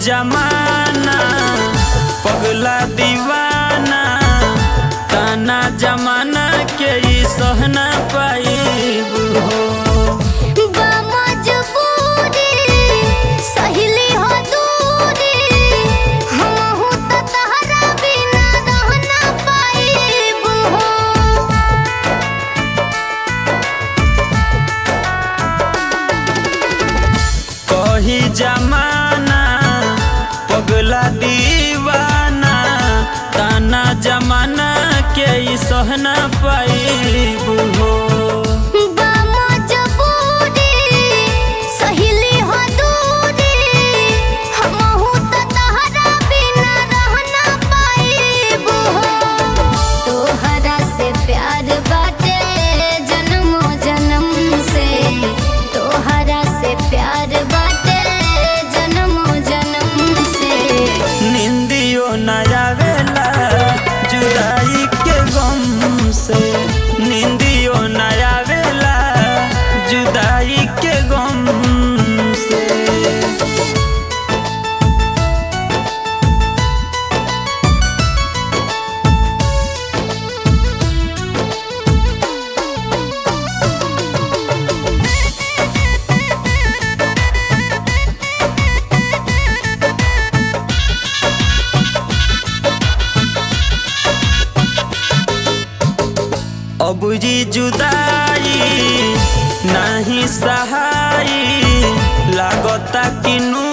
जमाना पगला दीवाना ताना जमाना के ई सहना पाइब हो बा मजबूरी सहेली हो दूरी हमहू त तहरा बिना रह ना पाइब हो कही जमाना पगला दीवाना ताना जमाना के ई सहना पाइब हो बा मजबूरी सहेली हो दूरी हमहू त तहरा बिना रह ना पाइब हो तोहरा से प्यार बाटे जन्मो जन्म से तोहरा से प्यार बाटे जन्मो जन्म से निंदियो न आवेला जुदाई के गम से निंदियो न आवेला जुदाई के गम से अब जी जुदाई नहीं सहाई लागता कि नू